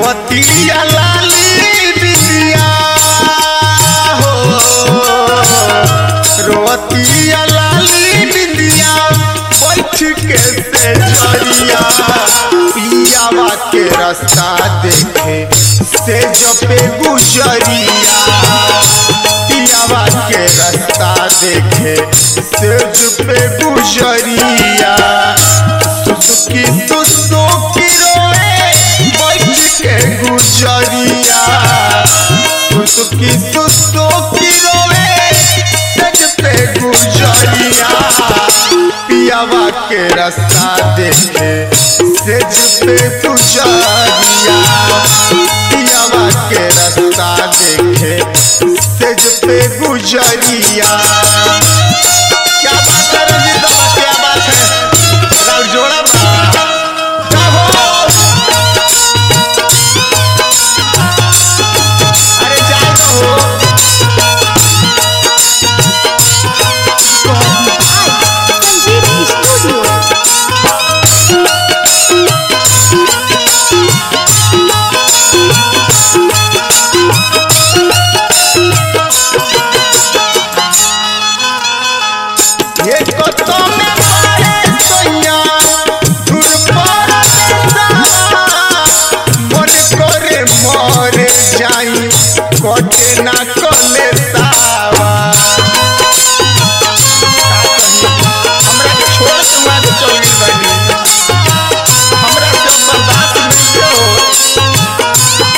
रोवतिया लाली बिंदिया हो रोवतिया लाली बिंदिया बैठ के से जरिया पियावा के रास्ता देखे से जपे गुजरिया पियावा के रास्ता देखे से जपे गुजरिया सुसुकी सुसुकी रोए बैठ के गुजरिया सुसुकी सुसुकी रोए सज पे गुजरिया पियावा के रास्ता देखे सेज पे गुजरिया पियावा के रास्ता देखे सेज पे गुजरिया क्या बात है रंजीत बाबा क्या बात है राउर जोड़ा बा जाहो अरे जाओ हो संजीवनी स्टूडियो ये कतो में पारे सोया दूर पर देसावा मन करे मरे जाई कटे ना कले सावा हमरा के छोड़ के वहां के चल गइल बानी हमरा से बर्दाश्त नहीं हो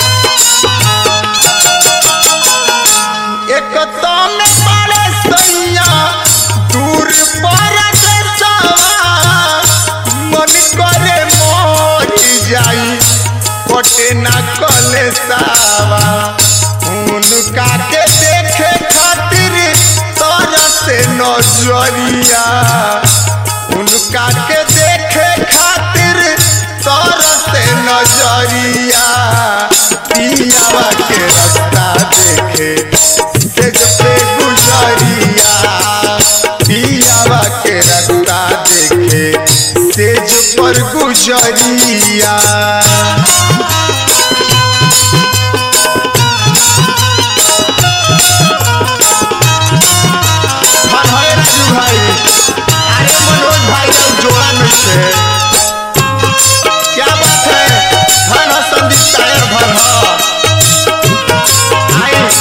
एक तो में पड़े सैया दूर पर देसावा मन करे मोर जाई कटे ना कले सावा उनका के देखे खातिर तोरा से नजरिया उनका के देखे खातिर तोरा से नजरिया पियावा के रास्ता देखे से पे गुजरिया पियावा के रास्ता देखे सेज पर गुजरिया हाँ हाय राजू भाई अरे मनोज भाई का जोड़ा नहीं है क्या बात है धन है संदीप टायर धन है आए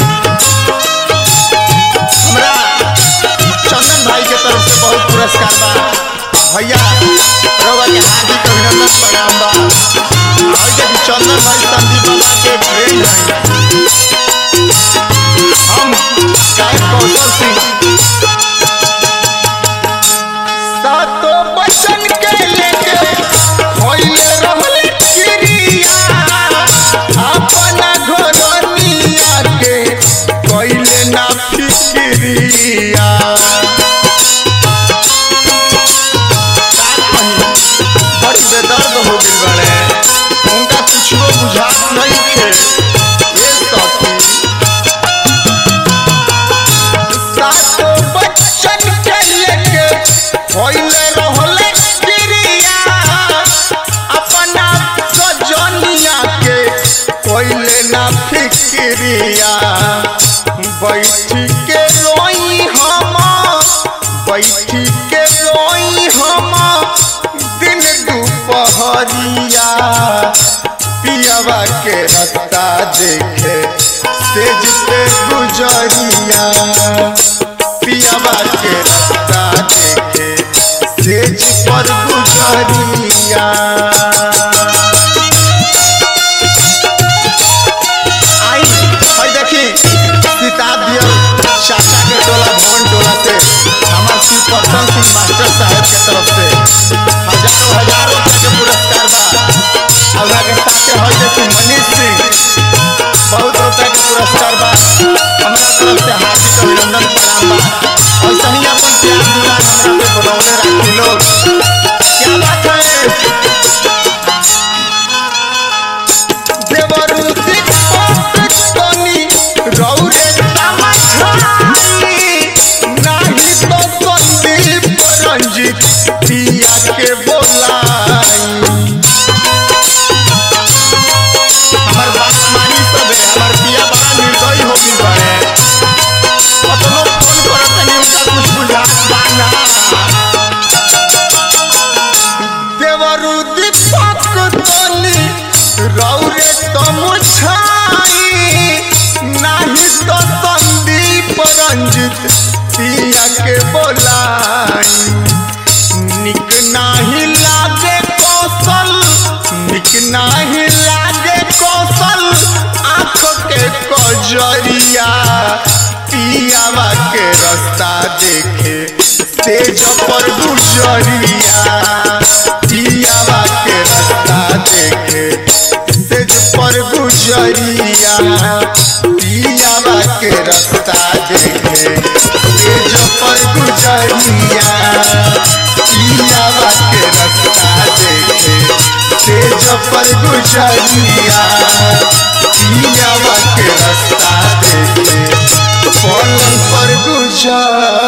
हमरा चंदन भाई के तरफ से बहुत पुरस्कार बा भैया रउआ के हार्दिक अभिनंदन प्रणाम बा और देखी चंदन भाई संदीप बाबा के फ्रेंड हैं हम गायक कौशल सिंह सातो बचन के लेके होइले रहले क्रिया अपना घरनिया के कइले ना फिक्रिया बड़ी बेदर्द हो गइल बाड़े उनका कुछो बुझात नहीं थे ये सखी सातो बच्चन के लेके होइले रहले क्रिया अपना सजनिया के कोइले ना फिक्रिया बैठ के रोई हम बैठ के रोई हम दिन दुपहरिया पियावा के रास्ता देखे सेज पे गुजरिया पियावा के रास्ता देखे सेज पर गुजरिया आई भाई देखी किताब दिया चाचा के टोला भवन टोला से हमार श्री प्रसन्न सिंह मास्टर साहब के तरफ से हजारों हजारों रुपए के पुरस्कार बा और के साथे हई देखी मनीष सिंह बहुत रुपए के पुरस्कार बा हमरा तरफ से हार्दिक अभिनंदन प्रणाम बा और सही अपन प्यार दुलार हमरा पे बनौले रखी लोग क्या बात है देवरू दीपक तनी रौरे तमछाई नाही तो संदीप रंजित पिया के बोलाई गुजरिया पियावा के रास्ता देखे तेज पर गुजरिया पियावा के रास्ता देखे तेज पर गुजरिया पियावा के रास्ता देखे तेज पर गुजरिया पियावा के रास्ता देखे तेज पर गुजरिया पियावा के रास्ता देखे पलंग पर गुजरिया